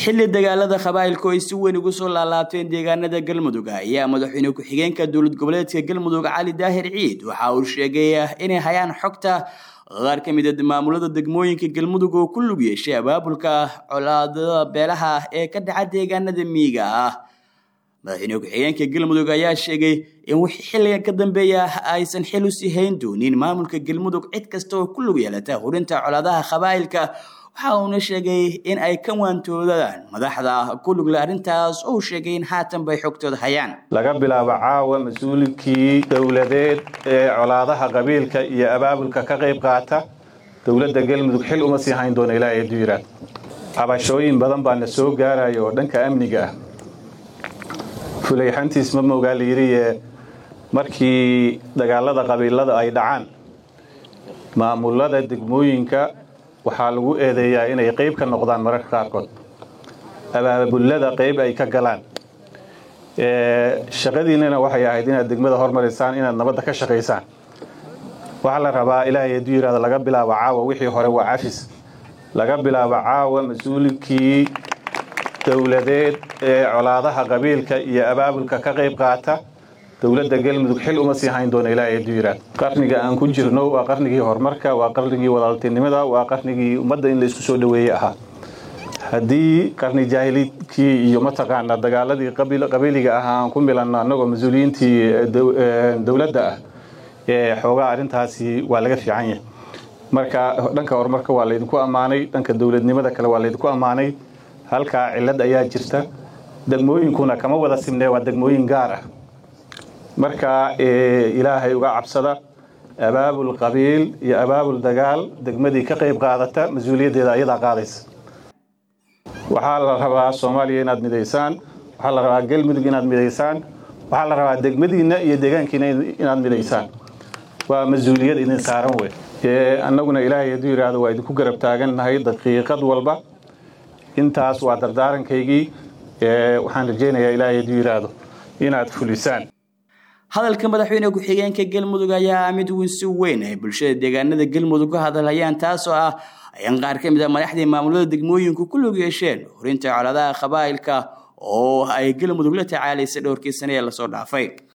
xilli dagaalada qabaa'ilku ay si weyn ugu soo laalaabteen deegaanada galmudug ayaa madaxweyne ku-xigeenka dowlad goboleedka galmudug cali daahir ciid waxa uu sheegay inay hayaan xogta qaar ka mid a maamulada degmooyinka galmudug oo ku lug yeeshay abaabulka colaadada beelaha ee ka dhaca deegaanada miyiga ah madaxweyne ku-xigeenka galmudug ayaa sheegay in wixii xilligan ka dambeeya aysan xil usii hayn doonin maamulka galmudug cid kasta oo ku lug yeelata hurinta colaadaha qabaa'ilka waxa uuna sheegay in ay ka waantoodaan madaxda ku lugle arrintaas oo sheegay in haatan bay xogtooda hayaan laga bilaabo caawa mas-uulinkii dowladeed ee colaadaha qabiilka iyo abaabulka ka qayb qaata dowladda galmudug xil uma sii hayn doona ilaa eedu yiraad cabashooyin badan baa na soo gaaraya oo dhanka amniga ah fulayxantiis ma moogaa layidhiye markii dagaalada qabiilada ay dhacaan maamulada degmooyinka waxaa lagu eedeeyaa inay qayb ka noqdaan mararka qaarkood abaabulada qayb ay ka galaan shaqadiinana waxay ahayd inaad degmada hormarisaan inaad nabadda ka shaqaysaan waxaa la rabaa ilaahay hadduu yidhahdo laga bilaabo caawa wixii hore waa cafis laga bilaabo caawa mas-uulinkii dowladeed ee colaadaha qabiilka iyo abaabulka ka qayb qaata dowladda galmudug xil uma sii hayn doona ilaahay hadduu yidhahdo qarniga aan ku jirno waa qarnigii horumarka waa qarnigii walaaltinimada waa qarnigii ummadda in la isku soo dhoweeye ahaa haddii qarni jaahilidkii iyo mataqaanaa dagaaladii qabiiliga ahaa aan ku milanno annagoo mas-uuliyiintii dowladda ah ee xoogaa arrintaasi waa laga fiican yahay marka dhanka horumarka waa laydinku ammaanay dhanka dowladnimada kale waa laydinku ammaanay halkaa cillad ayaa jirta degmooyinkuna kama wada simnee waa degmooyin gaar ah marka ilaahay uga cabsada abaabul qabiil iyo abaabul dagaal degmadii ka qayb qaadata mas-uuliyaddeeda ayadaa qaadaysa waxaa la rabaa soomaaliya inaad midaysaan waxaa la rabaa galmudug inaad midaysaan waxaa la rabaa degmadiinna iyo deegaankiina inaad midaysaan waa mas-uuliyad idin saaran wey annaguna ilaahay hadduu yidhaahdo waa idinku garab taagannahay daqiiqad walba intaas waa dardaarankaygii waxaan rajaynayaa ilaahay hadduu yidhaahdo inaad fulisaan hadalka madaxweyne ku-xigeenka galmudug ayaa mid weyn si weyn ay bulshada deegaanada galmudug ka hadalhayaan taasoo ah in qaar ka mid a madaxdii maamulada degmooyinku ku lug yeesheen horinta colaadaha qabaa'ilka oo ay galmudug la tacaalaysay dhowrkii sane ee lasoo dhaafay